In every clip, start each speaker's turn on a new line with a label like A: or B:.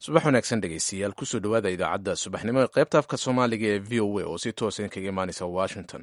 A: subax wanaagsan dhegeystayaal kusoo dhowaada idaacadda subaxnimo ee qaybta afka soomaaliga ee v o a oo si toosan kaga imaaneysa washington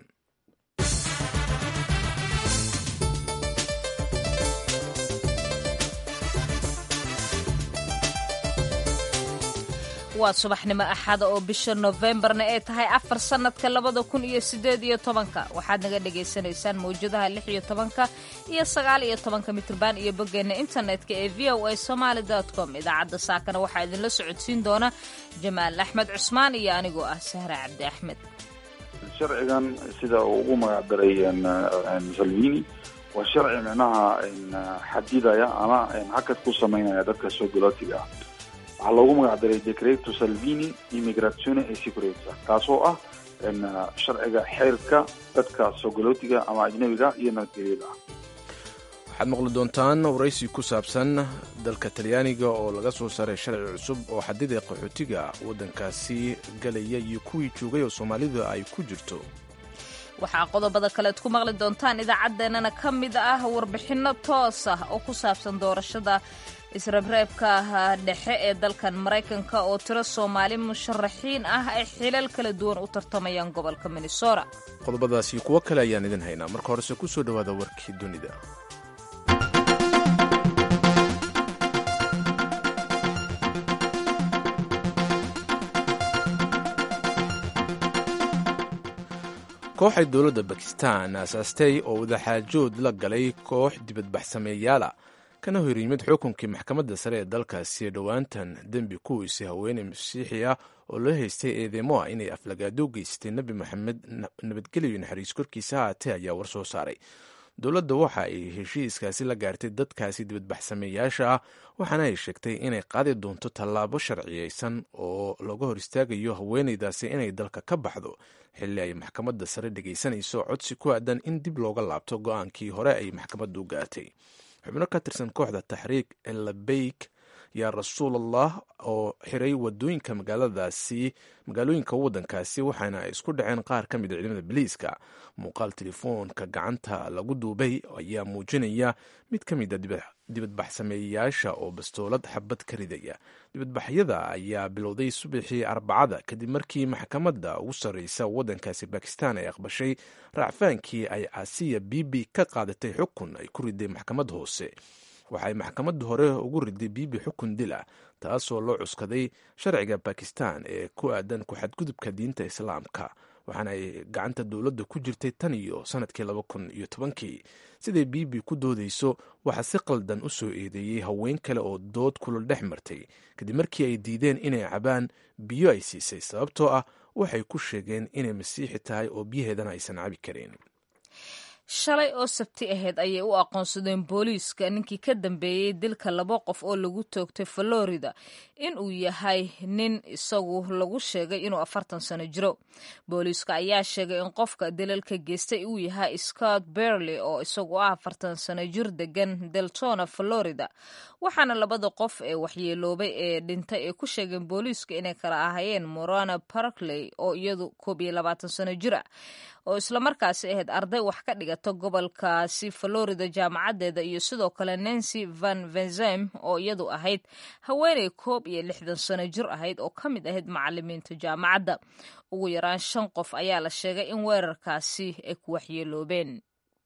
B: waa subaxnimo axada oo bisha nofembarna ay tahay afar sannadka labada kun iyo sideed iyo tobanka waxaad naga dhagaysanaysaan mawjadaha lix iyo tobanka iyo sagaal iyo tobanka mitrban iyo boggeenna internetka ee v o a somaali com idaacadda saakana waxaa idinla socodsiin doona jamaal axmed cusmaan iyo anigoo ah sahra cabdi axmed
C: sharcigan sida uu ugu magacdaray salvini waa sharci micnaha xadidaya ama hakad ku samaynaya dadka soo galootiga ah waxaa loogu magacdaray decreto salvini immigrazione e sicurezza kaasoo ah sharciga xeerka dadka soogalootiga ama ajnabiga iyo nabadgelyada ah
A: waxaad maqli doontaan waraysi ku saabsan dalka talyaaniga oo laga soo saaray sharci cusub oo xadida qaxootiga waddankaasi galaya iyo kuwii joogay oo soomaalidu ay ku jirto
B: waxaa qodobada kaleed ku maqli doontaan idaacaddeenana ka mid ah warbixinno toos ah oo ku saabsan doorashada israbreebka dhexe ee dalkan maraykanka oo tiro soomaali musharaxiin ah ay xilal kala duwan u tartamayaan gobolka minnesota
A: qodobadaasi kuwo kale ayaan idin haynaa marka horese ku soo dhowaada warkii dunida kooxay dowladda bakistan aasaastay oo wadaxaajood la galay koox dibadbaxsameeyaala kana hor yimid xukunkii maxkamadda sare ee dalkaasi dhowaantan dembi kuwiisi haweeney masiixi ah oo loo haystay eedeymo ah inay aflagaado geystay nebi moxamed nabadgelyo naxariis korkiisa haatee ayaa war soo saaray dowladda waxa ay heshiiskaasi la gaartay dadkaasi dibadbaxsameeyaasha ah waxaana ay sheegtay inay qaadi doonto tallaabo sharciyeysan oo laga hor istaagayo haweeneydaasi inay dalka ka baxdo xilli ay maxkamadda sare dhegaysanayso codsi ku aadan in dib looga laabto go-aankii hore ay maxkamaddu gaartay xubno ka tirsan kooxda taxriik elabeyk yaa rasuulallah oo xiray wadooyinka magaaladaasi magaalooyinka waddankaasi waxaana ay isku dhaceen qaar ka mid a ciidamada biliiska muuqaal telefoonka gacanta lagu duubay ayaa muujinaya mid ka mid a dibadbaxsameeyayaasha oo bastoolad xabad ka ridaya dibadbaxyada ayaa bilowday subaxii arbacada kadib markii maxkamadda ugu sarreysa waddankaasi bakistan ay aqbashay raacfaankii ay asiya bibi ka qaadatay xukun ay ku riday maxkamad hoose waxay maxkamadda hore ugu riday bibi xukun dil ah taasoo loo cuskaday sharciga bakistan ee ku aadan ku-xadgudubka diinta islaamka waxaana ay gacanta dowladda ku jirtay tan iyo sanadkii laba kun iyo tobankii siday bibi ku doodayso waxaa si qaldan u soo eedeeyey haween kale oo dood kulul dhex martay kadib markii ay diideen inay cabaan biyo ay siisay sababtoo ah waxay ku sheegeen inay masiixi tahay oo biyaheedana aysan cabi karin
B: shalay oo sabti ahayd ayay u aqoonsadeen booliiska ninkii ka dambeeyey dilka laba qof oo lagu toogtay florida in uu yahay nin isagu lagu sheegay inuu afartan sano jiro booliiska ayaa sheegay in qofka dilalka geystay uu yahay scott berley oo isagu ah afartan sano jir degan deltona florida waxaana labada qof ee waxyeeloobay ee dhintay ay ku sheegeen booliiska inay kala ahayeen morana parkley oo iyadu koob iyo labaatan sano jir ah oo islamarkaasi ahayd arday wax ka dhigata gobolkaasi florida jaamacaddeeda iyo sidoo kale nancy van venzem oo iyadu ahayd haweeney koob iyo lixdan sano jir ahayd oo ka mid ahayd macalimiinta jaamacadda ugu yaraan shan qof ayaa la sheegay in weerarkaasi ay ku waxyeeloobeen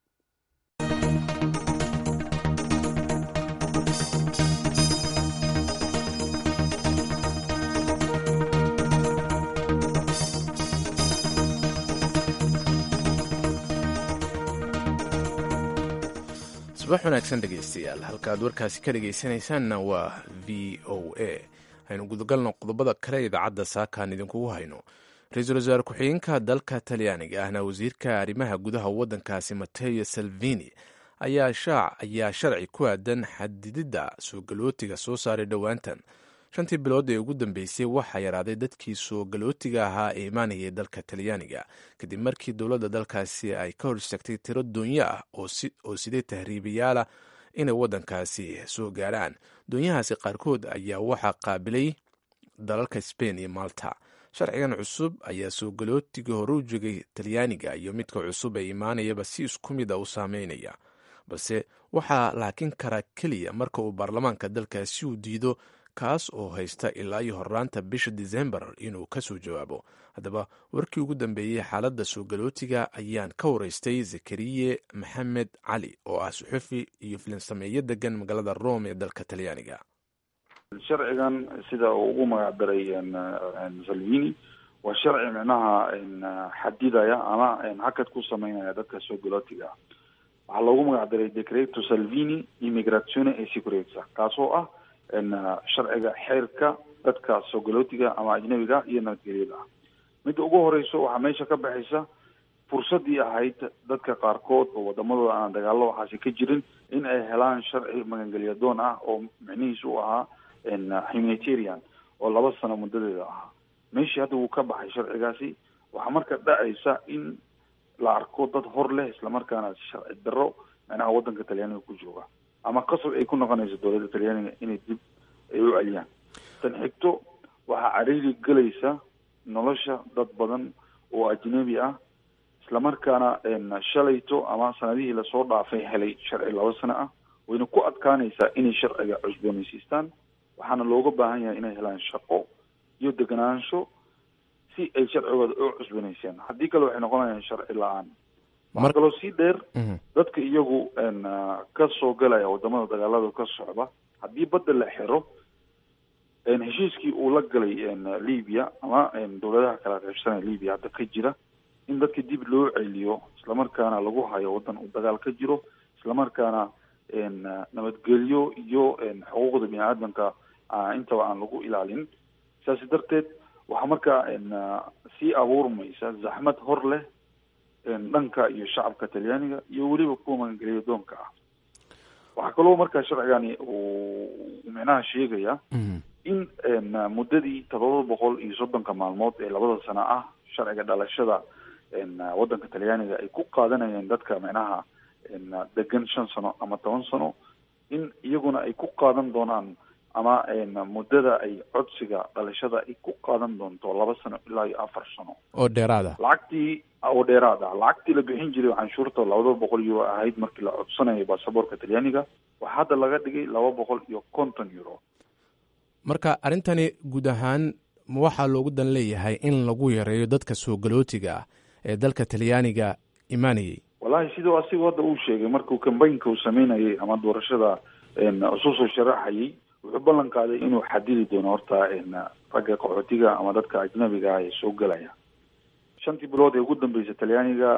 A: subax wanaagsan dhegaystayaal halkaaad warkaasi ka dhegaysanaysaanna waa v o a aynu gudagalno qodobada kale idaacadda saakaan idinkugu hayno ra-iisul wasaare ku-xigeenka dalka talyaaniga ahna wasiirka arrimaha gudaha waddankaasi mateo salvini ayaa sharci ku aadan xadididda soo galootiga soo saaray dhowaantan shantii bilood ee ugu dambeysay waxaa yaraaday dadkii soo galootiga ahaa ee imaanayay dalka talyaaniga kadib markii dowladda dalkaasi ay ka hor istaagtay tiro doonyo ah oo sidee tahriibayaala inay waddankaasi soo gaaraan doonyahaasi qaarkood ayaa waxaa qaabilay dalalka sbain iyo malta sharcigan cusub ayaa soo galootiga hore u joogay talyaaniga iyo midka cusub ee imaanayaba si isku mid a u saameynaya balse waxaa laakin karaa keliya marka uu baarlamaanka dalkaasi uu diido kaas oo haysta ilaa iyo horraanta bisha disembar inuu ka soo jawaabo haddaba warkii ugu dambeeyey xaaladda soo galootiga ayaan ka waraystay zakariye maxamed cali oo ah suxufi iyo filinsameeyo degan magaalada rome ee dalka talyaaniga
C: sharcigan sida uu ugu magac daray salvini waa sharci micnaha xadidaya ama hakad ku sameynaya dadka soo galootiga ah waxaa loogu magac daray decreto salvini immigrazione e sicurezza kaasoo ah sharciga xeerka dadka soo galootiga ama ajnabiga iyo nabadgelyada ah midda ugu horeyso waxaa meesha ka baxaysa fursadii ahayd dadka qaarkood oo wadamadooda aan dagaalo waxaasi ka jirin in ay helaan sharci magangelyadoon ah oo micnihiisu u ahaa humanitarian oo laba sano muddadeeda ahaa meeshii hadda wuu ka baxay sharcigaasi waxaa marka dhacaysa in la arko dad hor leh islamarkaana sharci daro micnaha wadanka talyaaniga ku jooga ama qasab ay ku noqonayso dowladda talyaaniga inay dib ay u celiyaan tan xigto waxaa cariiri gelaysa nolosha dad badan oo ajnabi ah islamarkaana shalayto ama sanadihii lasoo dhaafay helay sharci laba sano ah wayna ku adkaanaysaa inay sharciga cusboonaysiistaan waxaana looga baahan yahay inay helaan shaqo iyo deganaansho si ay sharcigooda u cusbanaysaan haddii kale waxay noqonayaan sharci la-aan waxaa kaloo sii dheer dadka iyagu ka soo galaya wadamada dagaalada ka socda haddii badda la xiro heshiiskii uu la galay libya ama dowladaha kala qaybsanaya libya hadda ka jira in dadka dib loo celiyo islamarkaana lagu hayo wadan uu dagaal ka jiro islamarkaana nabadgelyo iyo xuquuqda bini aadamka intaba aan lagu ilaalin saasi darteed waxaa markaa sii abuurmaysa zaxmad hor leh dhanka iyo shacabka talyaaniga iyo weliba kuwa magangelya doonka ah waxaa kaloo markaa sharcigani uu micnaha sheegaya in muddadii todoba boqol iyo soddonka maalmood ee labada sano ah sharciga dhalashada wadanka talyaaniga ay ku qaadanayeen dadka micnaha degan shan sano ama toban sano in iyaguna ay ku qaadan doonaan ama muddada ay codsiga dhalashada ay ku qaadan doonto laba sano ilaa iyo afar sano
A: oo dheeraada
C: lacagtii oo dheeraad ah lacagtii la bixin jiray canshuurta labada boqol euro ahayd markii la codsanayo baasaboorka talyaaniga waxaa hadda laga dhigay laba boqol iyo konton euro
A: marka arrintani guud ahaan ma waxaa loogu dan leeyahay in lagu yareeyo dadka soo galootiga ah ee dalka talyaaniga imaanayay
C: wallahi siduu asigu hadda uu sheegay markuu kambaynka uu sameynayay ama doorashada isu soo sharaxayay wuxuu ballan qaaday inuu xadidi doono horta ragga qaxootiga ama dadka ajnabiga ah ee soo gelaya shantii bilood ee ugu dambeysay talyaaniga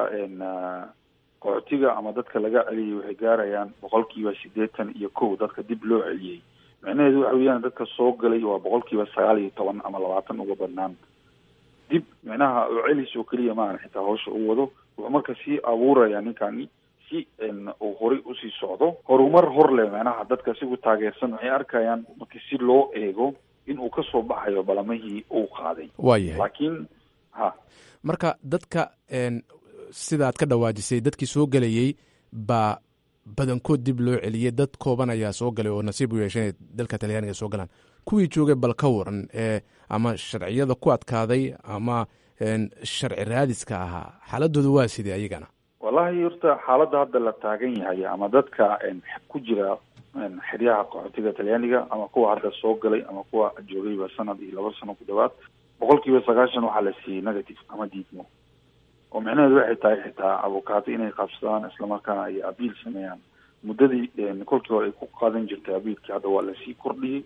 C: qaxootiga ama dadka laga celiyay waxay gaarayaan boqolkiiba siddeetan iyo kow dadka dib loo celiyey micnaheedu waxa weeyaan dadka soo galay waa boqolkiiba sagaal iyo toban ama labaatan uga badnaan dib micnaha oo celis oo keliya maahan xitaa hawsha u wado wuxuu marka sii abuuraya ninkani si uu horay usii socdo horumar hor leh micnaha dadka sigu taageersan waxay arkayaan marki si loo eego in uu kasoo baxayo balamihii uu qaaday
A: waayahay
C: laakiin ha
A: marka dadka sidaad ka dhawaajisay dadkii soo gelayay baa badankood dib loo celiyey dad kooban ayaa soo galay oo nasiib u yeeshay inay dalka talyaaniga soo galaan kuwii joogay bal ka waran ee ama sharciyada ku adkaaday ama sharci raadiska ahaa xaaladooda waa sidee ayagana
C: wallahi horta xaaladda hadda la taagan yahay ama dadka ku jira xeryaha qaxootiga talyaaniga ama kuwa hadda soo galay ama kuwa joogayba sanad iyo laba sano ku dhawaad boqol kiiba sagaashan waxaa la siiyey negative ama diidmo oo micnaheedu waxay tahay xitaa avocaato inay qabsadaan islamarkaana ay abiil sameeyaan muddadii kolkii hore ay ku qaadan jirtay abiilkii hadda waa lasii kordhiyey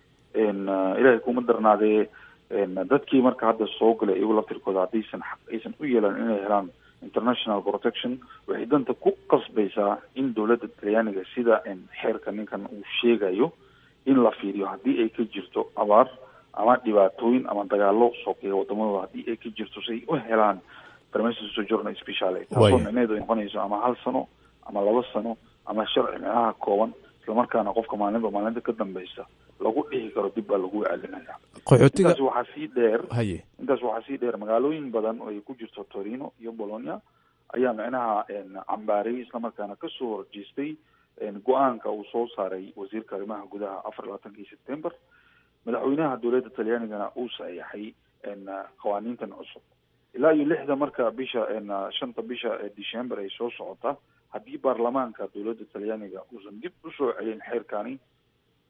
C: ilaahay kuma darnaadee dadkii marka hadda soo galay iyagu laftirkooda haddaysan aysan u yeelan inay helaan international protection waxay danta ku qasbaysaa in dowladda talyaaniga sida xeerka ninkan uu sheegayo in la fiiriyo haddii ay ka jirto abaar ama dhibaatooyin ama dagaalo sokeeya wadamadooda haddii ay ka jirto si ay u helaan permission sojourner speciale taasoo micnaheedu ay noqonayso ama hal sano ama laba sano ama sharci micnaha kooban islamarkaana qofka maalinba maalinta ka dambeysa lagu dhihi karo dib baa lagu celinaya
A: qaxootiga
C: intaas waxaa sii dheer
A: haye
C: intaas waxaa sii dheer magaalooyin badan oo ay ku jirto torino iyo bologna ayaa micnaha cambaarayay islamarkaana kasoo horjeestay go-aanka uu soo saaray wasiirka arrimaha gudaha afar iyo labaatankii september madaxweynaha dowladda talyaanigana uu saxeexay qawaaniintan cusub ilaa iyo lixda marka bisha shanta bisha ee december ay soo socota haddii baarlamaanka dowladda talyaaniga uusan dib usoo celin xeerkani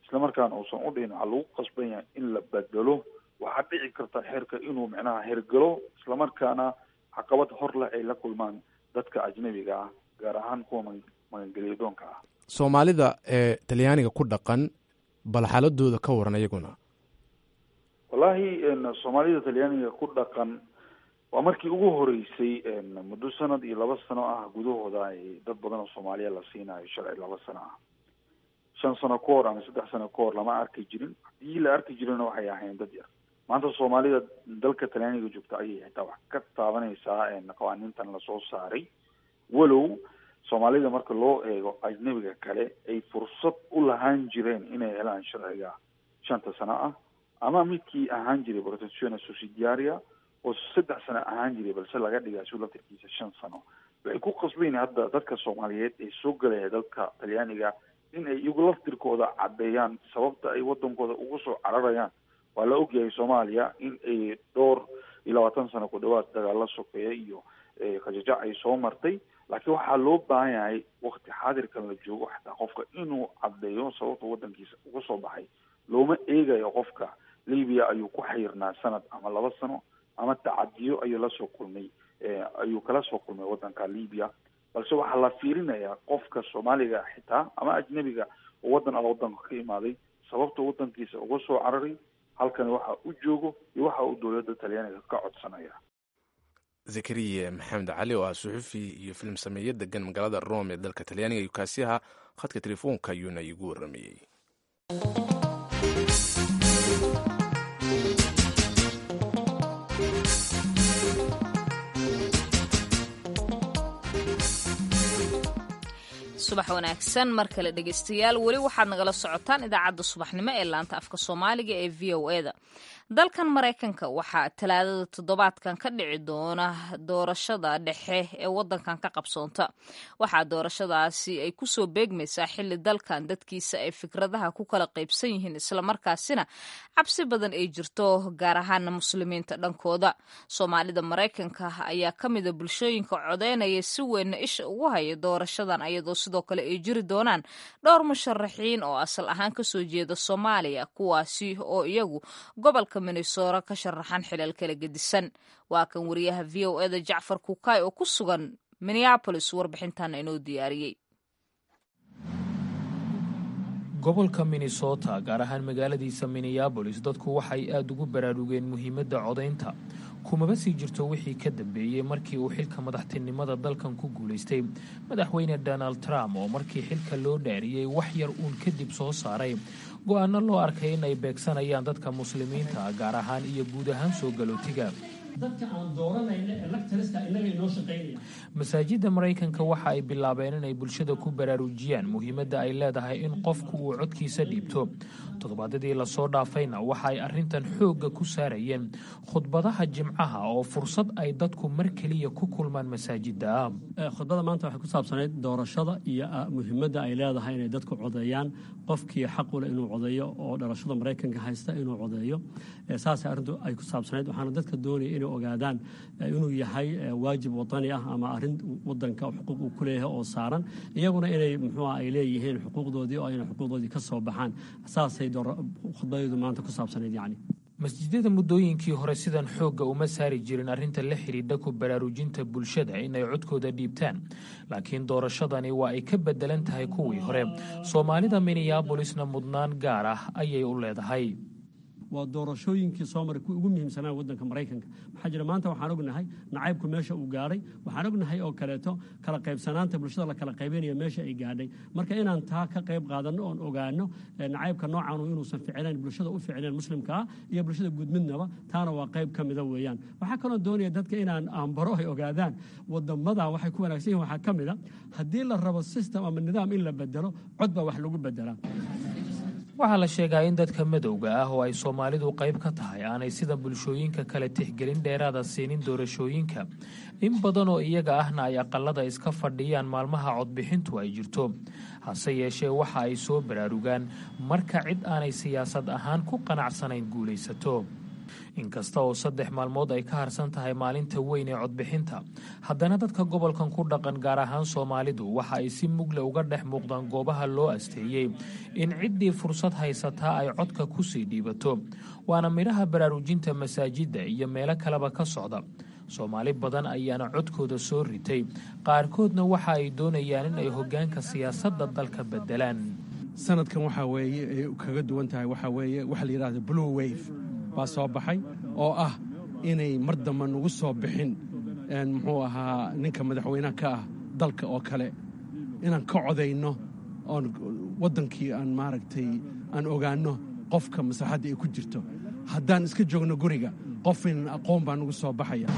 C: islamarkaana uusan u dhihin waxaa lagu qasban yahay in la bedelo waxaa dhici karta xeerka inuu micnaha hergelo islamarkaana caqabad hor leh ay la kulmaan dadka ajnabiga ah gaar ahaan kuwa magangelyadoonka ah
A: soomaalida ee talyaaniga ku dhaqan bal xaaladooda ka waran iyaguna
C: wallaahi soomaalida talyaaniga ku dhaqan waa markii ugu horeysay muddo sanad iyo laba sano ah gudahooda ay dad badan oo soomaaliya la siinayo sharci laba sano ah shan sano ka hor ama saddex sano ka hor lama arki jirin haddii la arki jirina waxay ahayn dad yar maanta soomaalida dalka talyaaniga joogta ayay xitaa wax ka taabanaysaa qawaaniintan lasoo saaray walow soomaalida marka loo eego ajnabiga kale ay fursad u lahaan jireen inay helaan sharciga shanta sano ah ama midkii ahaan jiray protezione sussidiaria oo saddex sano ahaan jiray balse laga dhigaa su laftirkiisa shan sano waxay ku qasbayn hadda dadka soomaaliyeed ee soo gelaya dalka talyaaniga in ay iyagu laftirkooda caddeeyaan sababta ay wadankooda ugu soo cararayaan waa la ogyahay soomaaliya in ay dhowr iyo labaatan sano ku dhawaad dagaalla sokeeya iyo qajajac ay soo martay laakiin waxaa loo baahan yahay wakti xaadirkan la joogo xataa qofka inuu caddeeyo sababta wadankiisa uga soo baxay looma eegayo qofka libiya ayuu ku xayirnaa sanad ama laba sano ama tacadiyo ayuu lasoo kulmay ayuu kala soo kulmay wadanka libiya balse waxaa la fiirinayaa qofka soomaaliga xitaa ama ajnabiga oo wadan alla wadanka ka imaaday sababta wadankiisa uga soo cararay halkani waxa u joogo iyo waxa uu dowladda talyaaniga ka codsanaya
A: zakariya maxamed cali oo ah suxufi iyo filim sameeye degan magaalada rome ee dalka talyaaniga iyo kaasi ahaa khadka telefoonka ayuuna igu waramayey
B: subax wanaagsan mar kale dhegeystayaal weli waxaad nagala socotaan idaacadda subaxnimo ee laanta afka soomaaliga ee v o e da dalkan maraykanka waxaa talaadada toddobaadkan ka dhici doona doorashada dhexe ee wadankan ka qabsoonta waxaa doorashadaasi ay kusoo beegmaysaa xili dalkan dadkiisa ay fikradaha ku kala qaybsan yihiin islamarkaasina cabsi badan ay jirto gaar ahaana muslimiinta dhankooda soomaalida maraykanka ayaa ka mida bulshooyinka codeynaya si weynna isha ugu haya doorashadan ayadoo sidoo kale ay jiri doonaan dhowr musharaxiin oo asal ahaan kasoo jeeda soomaaliya kuwaasi oo iyagu gobolka minnesora ka sharaxan xilal kala gedisan waa kan wariyaha v o eda jacfar kukaay oo ku sugan minneabolis warbixintan inoo diyaariyey
D: gobolka minnesota gaar ahaan magaaladiisa minneabolis dadku waxay aada ugu baraarugeen muhiimadda codaynta kumaba sii jirto wixii ka dambeeyey markii uu xilka madaxtinimada dalkan ku guulaystay madaxweyne donald trump oo markii xilka loo dhaariyey wax yar uun kadib soo saaray go-aano loo arkay in ay beegsanayaan dadka muslimiinta gaar ahaan iyo guud ahaan soo galootiga masaajidda maraykanka waxa ay bilaabeen inay bulshada ku baraarujiyaan muhiimadda ay leedahay in qofku uu codkiisa dhiibto toddobaadyadii lasoo dhaafayna waxa ay arrintan xoogga ku saarayeen khudbadaha jimcaha oo fursad ay dadku mar keliya ku kulmaan masaajidda
E: khudbada maanta waxay ku saabsanayd doorashada iyo muhiimadda ay leedahay inay dadku codeeyaan qofkii xaqule inuu codeeyo oo dhalashada maraykanka haysta inuu codeeyo saasay arrintu ay ku saabsanayd waxaana dadka doonaya inay ogaadaan inuu yahay waajib wadani ah ama arrin wadanka xuquuq uu ku leeyahay oo saaran iyaguna inay muxuua ay leeyihiin xuquuqdoodii oo inay xuquuqdoodii ka soo baxaan saasay khudbadeedu maanta ku saabsanayd yacni
D: masjidada muddooyinkii hore sidan xoogga uma saari jirin arrinta la xidhiidha ku baraarujinta bulshada inay codkooda dhiibtaan laakiin doorashadani waa ay ka bedelan tahay kuwii hore soomaalida minneabolisna mudnaan gaar ah ayay u leedahay
E: waa doorashooyinkii soo maray kuwii ugu muhiimsanaa waddanka maraykanka maxaa jira maanta waxaan ognahay nacaybku meesha uu gaadhay waxaan ognahay oo kaleeto kala qaybsanaanta bulshada la kala qaybanaya meesha ay gaadhay marka inaan taa ka qayb qaadanno oon ogaano nacaybka noocaanu inuusan ficnayn bulshada u ficnayn muslimka ah iyo bulshada guud midnaba taana waa qayb ka mida weeyaan waxaa kaloo doonaya dadka inaan aanbaro ay ogaadaan wadamadan waxay ku wanaagsan yihin waxaa ka mid a haddii la rabo system ama nidaam in la bedelo cod baa wax lagu bedelaa
D: waxaa la sheegaa in dadka madowga ah oo ay soomaalidu qayb ka tahay aanay sida bulshooyinka kale tixgelin dheeraada siinin doorashooyinka in badan oo iyaga ahna ay aqalada iska fadhiyaan maalmaha codbixintu ay jirto hase yeeshee waxa ay soo baraarugaan marka cid aanay siyaasad ahaan ku qanacsanayn guulaysato inkasta oo saddex maalmood ay ka harsan tahay maalinta weyn ee codbixinta haddana dadka gobolkan ku dhaqan gaar ahaan soomaalidu waxa ay si mugle uga dhex muuqdaan goobaha loo asteeyey in ciddii fursad haysataa ay codka kusii dhiibato waana midhaha baraarujinta masaajidda iyo meelo kaleba ka socda soomaali badan ayaana codkooda soo ritay qaarkoodna waxa ay doonayaan in ay hoggaanka siyaasadda dalka beddelaan
F: sanadkan waxaa weeye ay kaga duwan tahay waxaa weeye waxa la yidhahda blue wave baa soo baxay oo ah inay mar damba nagu soo bixin muxuu ahaa ninka madaxweynaha ka ah dalka oo kale inaan ka codayno oon waddankii aan maaragtay aan ogaanno qofka maslaxadda ay ku jirto haddaan iska joogno guriga qof inan aqoon baa nagu soo baxaya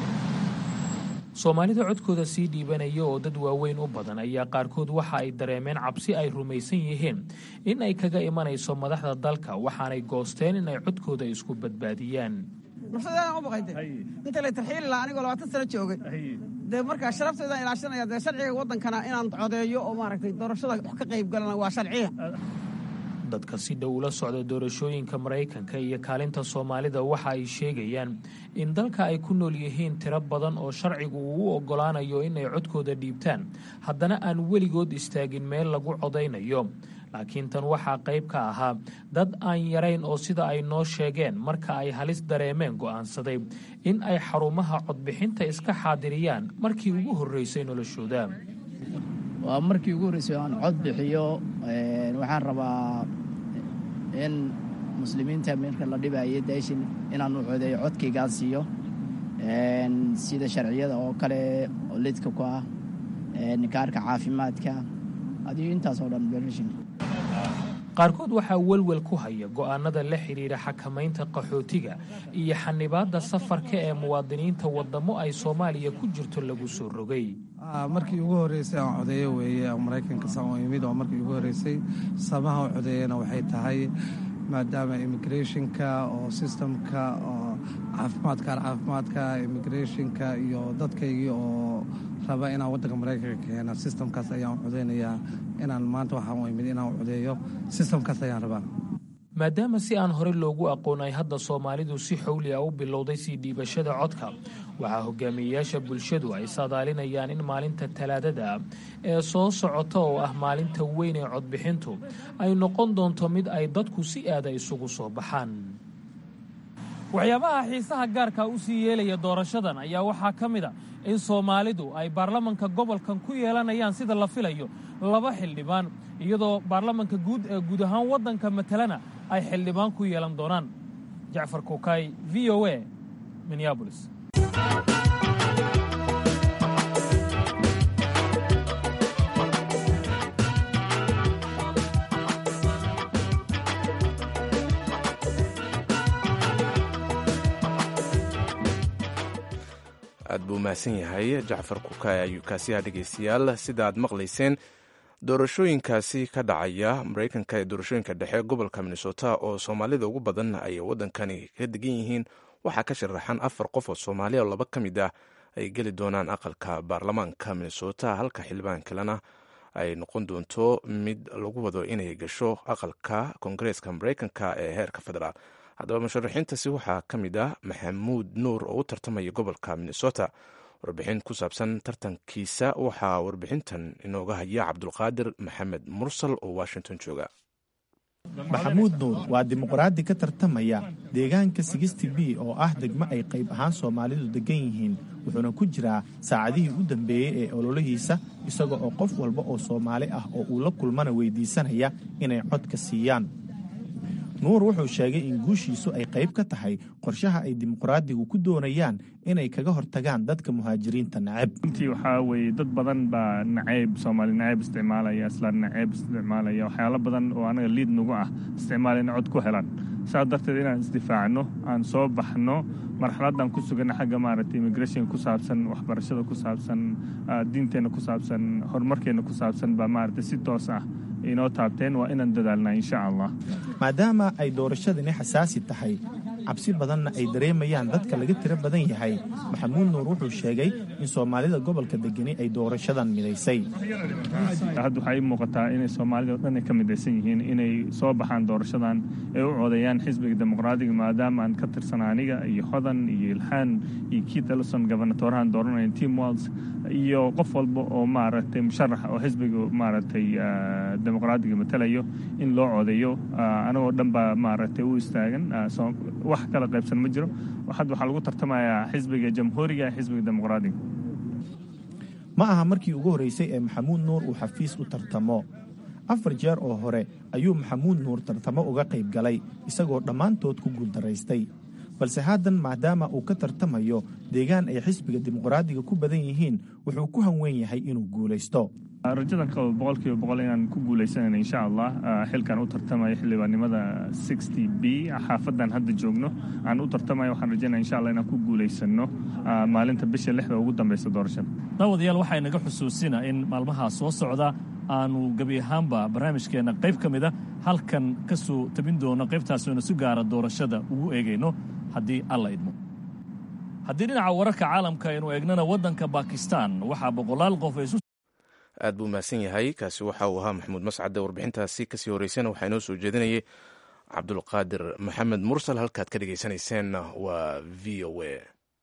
D: soomaalida codkooda sii dhiibanaya oo dad waaweyn u badan ayaa qaarkood waxa ay dareemeen cabsi ay rumaysan yihiin in ay kaga imanayso madaxda dalka waxaanay goosteen in ay codkooda isku badbaadiyaan
G: nafsadeedaan u baqayde inta lay tarxiili lahaa anigoo labaatan sano joogay dee markaa sharafteedaan ilaashanaya dee sharciga waddankana inaan codeeyo oo maaragtay doorashada wax ka qayb galana waa sharciya
D: dadka si dhow ula socda doorashooyinka maraykanka iyo kaalinta soomaalida waxa ay sheegayaan in dalka ay ku nool yihiin tiro badan oo sharcigu uu u oggolaanayo inay codkooda dhiibtaan haddana aan weligood istaagin meel lagu codaynayo laakiin tan waxaa qayb ka ahaa dad aan yarayn oo sida ay noo sheegeen marka ay halis dareemeen go'aansaday in ay xarumaha codbixinta iska xaadiriyaan markii ugu horreysay noloshooda
H: waa markii ugu horreysay aan cod bixiyo waxaan rabaa in muslimiinta marka la dhibayo daashin inaan u codeeyo codkaygaan siiyo sida sharciyada oo kale oo lidka ku ah kaarka caafimaadka adiyo intaas oo dhan berishin
D: qaarkood waxaa welwel ku haya go'aanada la xidhiidha xakamaynta qaxootiga iyo xanibaadda safarka ee muwaadiniinta waddamo ay soomaaliya ku jirto lagu soo rogay
I: markii ugu horreysay aan codeeyo weeye maraykanka saan u imid oo markii ugu horreysay sabaha u codeeyana waxay tahay maadaama immigrationka oo systemka oo caafimaadka caafimaadka immigrationka iyo dadkaygii oo raba inaan waddanka maraykanka keena systemkaas ayaan codeynayaa inaan maanta waxaan u imid inaan codeeyo systemkaas ayaan rabaa
D: maadaama si aan horey loogu aqoon ay hadda soomaalidu si xowli ah u bilowday sii dhiibashada codka waxaa hogaamiyeyaasha bulshadu ay saadaalinayaan in maalinta talaadada ee soo socota oo ah maalinta weyn ee codbixintu ay noqon doonto mid ay dadku si aada isugu soo baxaan
J: waxyaabaha xiisaha gaarka u sii yeelaya doorashadan ayaa waxaa ka mid a in soomaalidu ay baarlamanka gobolkan ku yeelanayaan sida la filayo laba xildhibaan iyadoo baarlamanka guud ee guud ahaan waddanka matalana ay xildhibaan ku yeelan doonaan jacfar kuukay v o a minneabolis
A: aad buu mahadsan yahay jacfar kukaay ayuu kaasiyaha dhegaystayaal sida aad maqlayseen doorashooyinkaasi ka dhacaya maraykanka ee doorashooyinka dhexe gobolka minnesota oo soomaalida ugu badan ay waddankani ka degan yihiin waxaa ka sharaxan afar qof oo soomaaliya oo laba ka mid ah ay geli doonaan aqalka baarlamaanka minnesota halka xildhibaan kalena ay noqon doonto mid lagu wado inay gasho aqalka koongareeska maraykanka ee heerka federaal haddaba musharaxiintaasi waxaa ka mid ah maxamuud nuur oo u tartamaya gobolka minnesota warbixin ku saabsan tartankiisa waxaa warbixintan inooga haya cabdulqaadir maxamed mursal oo washington jooga
K: maxamuud nuur waa dimuqraadi ka tartamaya deegaanka sigisti b oo ah degmo ay qayb ahaan soomaalidu degan yihiin wuxuuna ku jiraa saacadihii u dambeeyey ee ololihiisa isaga oo qof walba oo soomaali ah oo uu la kulmana weydiisanaya inay codka siiyaan nuur wuxuu sheegay in guushiisu ay qayb ka tahay qorshaha ay dimuqraadigu ku doonayaan inay kaga hortagaan dadka muhaajiriinta nacab
L: runtii waxaa weeye dad badan baa nacayb soomaali nacayb isticmaalaya islaan nacayb isticmaalaya waxyaalo badan oo anaga liid nagu ah isticmaala inay cod ku helaan saas darteed inaan isdifaacno aan soo baxno marxaladaan ku suganna xagga maaragtay immigration ku saabsan waxbarashada ku saabsan diinteenna ku saabsan horumarkeenna ku saabsan baa maaragtay si toos ah inoo taabteen waa inaan dadaalnaa insha allah
K: maadaama ay doorashadani xasaasi tahay cabsi badanna ay dareemayaan dadka laga tiro badan yahay maxamuud nuur wuxuu sheegay in soomaalida gobolka degani ay doorashadan midaysay
L: hadda waxaa ii muuqataa inay soomaalida o dhan ay ka midaysan yihiin inay soo baxaan doorashadan ay u codeeyaan xisbiga dimuqraadiga maadaama aan ka tirsana aniga iyo hodan iyo ilxaan iyo keith ellison gobernatorahan dooranaya tim walls iyo qof walba oo maaragtay musharax oo xisbiga maaragtay dimuqraadiga matalayo in loo codeeyo anagoo dhan baa maaragtay u istaagan wax kala qaybsan ma jiro hadda waxaa lagu tartamayaa xisbiga jamhuuriga ee xisbiga dimuqraadiga
K: ma aha markii ugu horreysay ee maxamuud nuur uu xafiis u tartamo afar jeer oo hore ayuu maxamuud nuur tartamo uga qayb galay isagoo dhammaantood ku guuldaraystay balse haddan maadaama uu ka tartamayo deegaan ay xisbiga dimuqraadiga ku badan yihiin wuxuu ku hanweyn yahay inuu guulaysto
L: rajadan qabo boqolkiiba boqol inaan ku guulaysanayna insha allah xilkan u tartamayo xildhibaannimada sixty b xaafadan hadda joogno aan u tartamayo waxaan rajaynaya insha allah inaan ku guulaysano maalinta bisha lixda ugu dambeysa doorashada
M: daawadayaal waxaa inaga xusuusina in maalmahaa soo socda aanu gebi ahaanba barnaamijkeenna qayb ka mida halkan ka soo tabin doono qaybtaasoona si gaara doorashada ugu eegayno haddii alla idmo haddii dhinaca wararka caalamka aynu eegnana waddanka bakistan waxaa boqolaal qof ay isu
A: aad buu mahadsan yahay kaasi waxa uu ahaa maxamuud mascade warbixintaasi kasii horeysana waxaa inoo soo jeedinayay cabdulqaadir maxamed mursal halkaad ka dhegeysaneyseenna waa v o a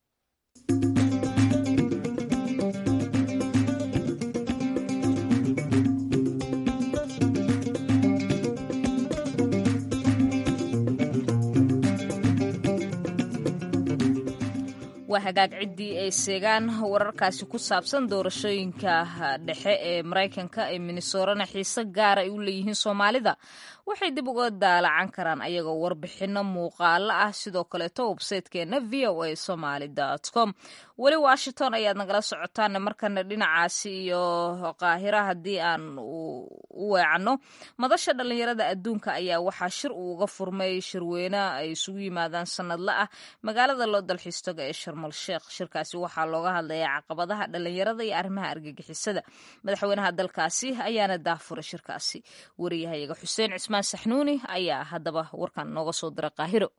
B: waa hagaag ciddii ay seegaan wararkaasi ku saabsan doorashooyinka dhexe ee maraykanka ee minnesorana xiise gaara ay u leeyihiin soomaalida waxay dib uga daalacan karaan ayagoo warbixino muuqaalo ah sidoo kaleeto websaytekeena v o a somaly com weli washington ayaad nagala socotaan markana dhinacaasi iyo qaahira haddii aan u weecanno madasha dhallinyarada adduunka ayaa waxaa shir uu uga furmay shirweyne ay isugu yimaadaan sanadle ah magaalada loo dalxiistaga ee sharmal sheekh shirkaasi waxaa looga hadlayaa caqabadaha dhallinyarada iyo arrimaha argagixisada madaxweynaha dalkaasi ayaana daafuray shirkaasi wariyahayaga xuseen cismaan saxnuuni ayaa haddaba warkan nooga soo dira qaahiro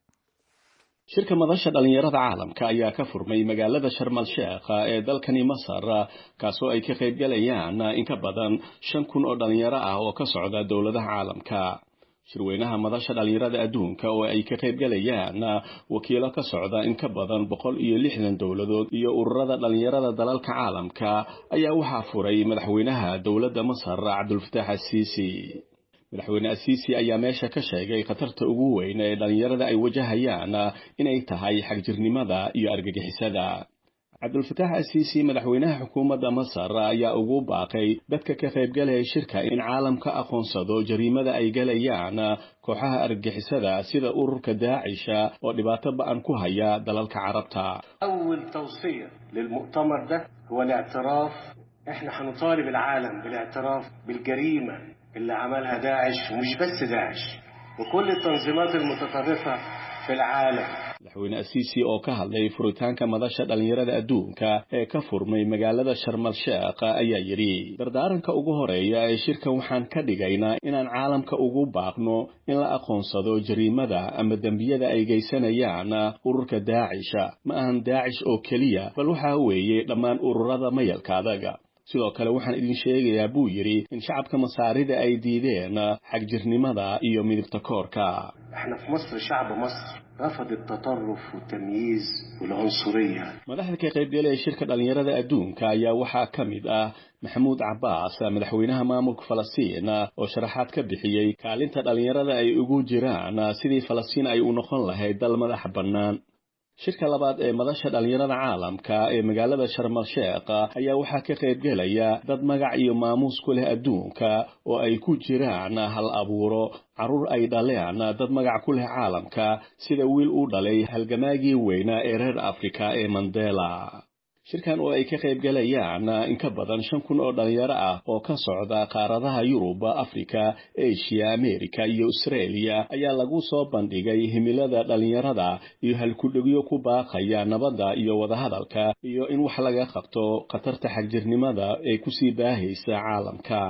N: shirka madasha dhallinyarada caalamka ayaa ka furmay magaalada sharmal sheekh ee dalkani masar kaasoo ay ka qaybgalayaan in ka badan shan kun oo dhallinyaro ah oo ka socda dowladaha caalamka shirweynaha madasha dhallinyarada adduunka oo ay ka qaybgalayaan wakiilo ka socda in ka badan boqol iyo lixdan dowladood iyo ururada dhallinyarada dalalka caalamka ayaa waxaa furay madaxweynaha dowladda masar cabdulfataax asiisi madaxweyne asiisi ayaa meesha ka sheegay khatarta ugu weyn ee dhallinyarada ay wajahayaan inay tahay xagjirnimada iyo argagixisada cabdulfataax asiisi madaxweynaha xukuumadda masar ayaa ugu baaqay dadka ka qaybgalaya shirka in caalamka aqoonsado jariimada ay galayaan kooxaha argagixisada sida ururka daacisha oo dhibaato ba-an ku haya dalalka carabta
O: أول توصية للمؤتمر ده هو الاعتراف احنا هنطالب العالم بالاعتراف بالجريمة اللي عملها داعش ومش بس داعش وكل التنظيمات المتطرفة في العالم
N: madaxweyne asiisi oo ka hadlay furitaanka madasha dhallinyarada adduunka ee ka furmay magaalada sharmal sheekh ayaa yidhi dardaaranka ugu horeeya ee shirkan waxaan ka dhigaynaa inaan caalamka ugu baaqno in la aqoonsado jariimada ama dembiyada ay geysanayaan ururka daacisha ma ahan daacish oo keliya bal waxaa weeye dhammaan ururada mayalka adaga sidoo kale waxaan idin sheegayaa buu yidhi in shacabka masaarida ay diideen xagjirnimada iyo midibta koorka
O: احنا في مصر شعب مصر رفض التطرف والتمييز والعنصرية
N: madaxda ka qaybgalaya shirka dhallinyarada adduunka ayaa waxaa ka mid ah maxamuud cabbaas madaxweynaha maamulka falastiin oo sharaxaad ka bixiyey kaalinta dhallinyarada ay ugu jiraan sidii falastiin ay u noqon lahayd dal madax bannaan shirka labaad ee madasha dhallinyarada caalamka ee magaalada sharmal sheekh ayaa waxaa ka qaybgelaya dad magac iyo maamuus ku leh adduunka oo ay ku jiraan hal abuuro carruur ay dhaleen dad magac ku leh caalamka sida wiil u dhalay halgamaagii weynaa ee reer afrika ee mandela shirkan oo ay ka qaybgalayaan in ka badan shan kun oo dhallinyaro ah oo ka socda qaaradaha yurub afrika eshiya amerika iyo australia ayaa lagu soo bandhigay himilada dhallinyarada iyo halkudhegyo ku baaqaya nabadda iyo wadahadalka iyo in wax laga qabto khatarta xagjirnimada ee kusii baahaysa caalamka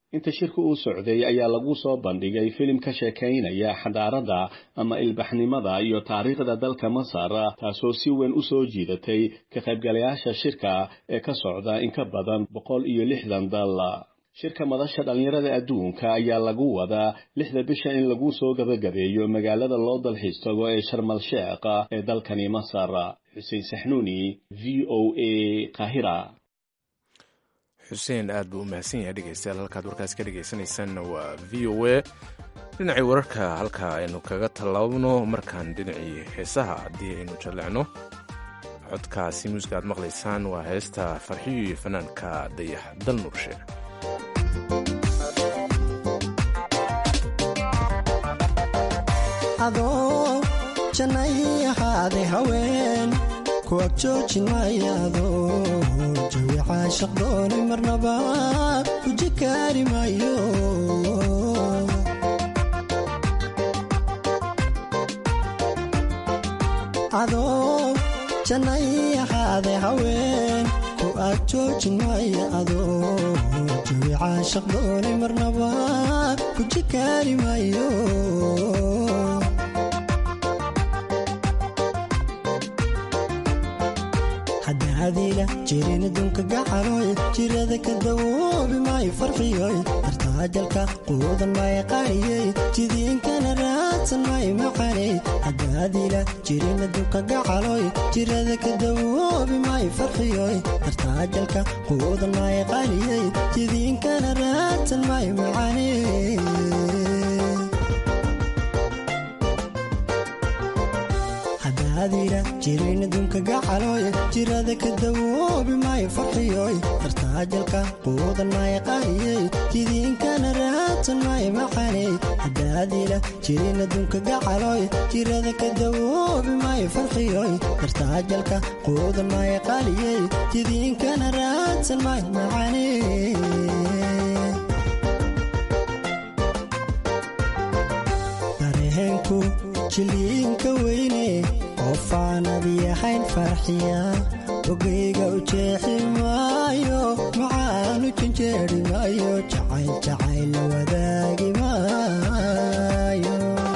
N: inta shirka uu socday ayaa lagu soo bandhigay filim ka sheekaynaya xadaaradda ama ilbaxnimada iyo taariikhda dalka masar taasoo si weyn u soo jiidatay ka qaybgalayaasha shirka ee ka socda in ka badan boqol iyo lixdan dal shirka madasha dhallinyarada adduunka ayaa lagu wadaa lixda bisha in lagu soo gabagabeeyo magaalada loo dalxiis tago ee sharmal sheekh ee dalkani masar xuseen saxnuuni v o a kahira
A: xuseen aad buu u mahadsan yahay dhegeystayaal halkaad warkaas ka dhegeysanaysaanna waa v o a dhinacii wararka halka aynu kaga tallaabno markaan dhinacii heesaha haddii aynu jallecno codkaasi muusiga aad maqlaysaan waa heesta farxiyo iyo fanaanka dayax dal nurshe
P: adoo jannay ahaaday haween ku ag joojin maayaado jawi caashaq doonay marnaba guji kaari maayo adoo jannay ahaaday haween ku ag joojin maaya adoo jawi caashaq doonay marnaba guji kaari maayo hadaadiila jirin adduunka gacaloy jirada ka dawoobi maayo farxiyoy dartaajalka quudan maayo qaariyey jidiinkana raadsan maayo macaney hadaadiila jirin adduunka gacaloy jirada ka dawoobi maayo farxiyoy dartaajalka quudan maayo qaariyey jidiinkana raadsan maayo macaney hadaadiila jirin adduunka gacaloy jirada ka dawoobi maayo farxiyoy dartaajalka quudan maayo qaariyey jidiinkana raadsan maayo macaney hadaadiila jirin adduunka gacaloy jirada ka dawoobi maayo farxiyoy dartaajalka quudan maayo qaariyey jidiinkana raadsan maayo macaney dareenku jiliinka weyne qofaanad yahayn farxiya ogeyga u jeexi maayo macaanu janjeeri maayo jacayl jacayl la wadaagi maayo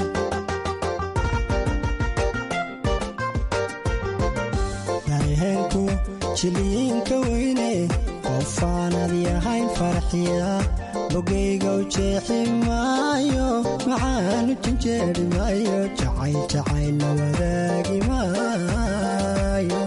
P: dareenku jiliinka weyne qofaanad yahayn farxiya ogeyga u jeexi maayo macaanu janjeeri maayo jacayl jacayl la wadaagi maayo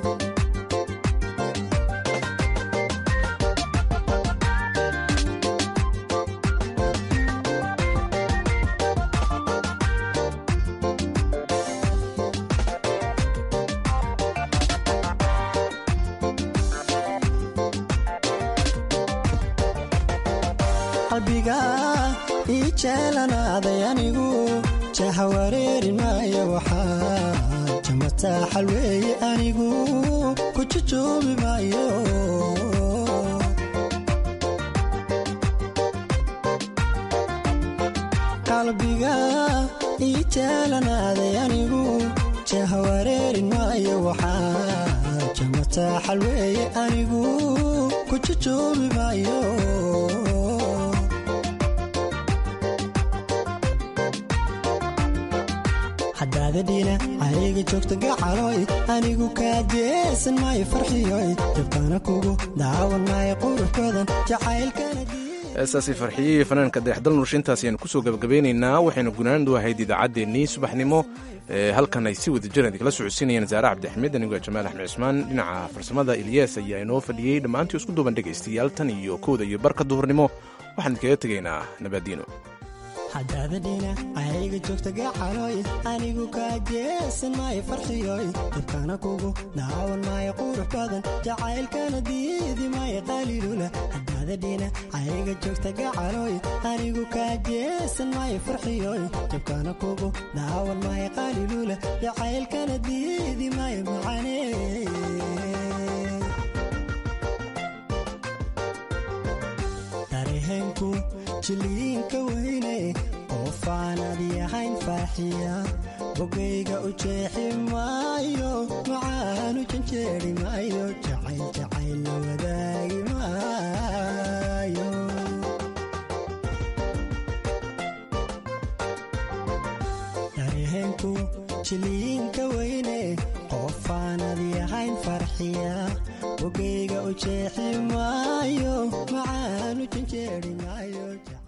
P: qalbiga ii jeelanaaday anigu jaha wareeri maayo waxaa jamataa xalweeye anigu ku jujoobi maayo qalbiga ii jeelanaaday anigu jaha wareeri maayo waxaa jamataa xalweeye anigu ku jujoobi maayo hadaadadhiina ayga joogta gacaloy anigu kaa jeesan maayo farxiyoy jabkana kugu daawan maayo qurux badan jacaylkana
A: heestaasi farxiyey fanaanka dayaxdal nurshe intaas ayaanu kusoo gabagabeynaynaa waxaynu gunaandu ahayd idaacaddeenii subaxnimo halkan ay si wada jiran idinkala socodsiinayaan zaare cabdixmed anigoo jamaal axmed cismaan dhinaca farsamada ilyaas ayaa inoo fadhiyey dhammaantii isku duuban dhegaystayaal tan iyo kowda iyo barka duhurnimo waxaan idinkaga tegaynaa nabaadiino
P: hadaadadhiina ayga joogta gacaloy anigu kaa jeesan maayo farxiyoy dabkana kugu daawan maayo qurux badan jacaylkana diidi maayo qaliilula hadaadadhiina ayga joogta gacaloy anigu kaa jeesan maayo farxiyoy dabkana kugu daawan maayo qaliilula jacaylkana diidi maayo macane dareenku jiliinka weyne qofaanad yahayn farxiya bogayga u jeexi maayo macaanu janjeeri maayo jacayl jacayl la wadaagi maayo jacaylku jiliinka weyne qofaanadi ahayn farxiya ogeyga u jeexi maayo macaanu janjeeri maayo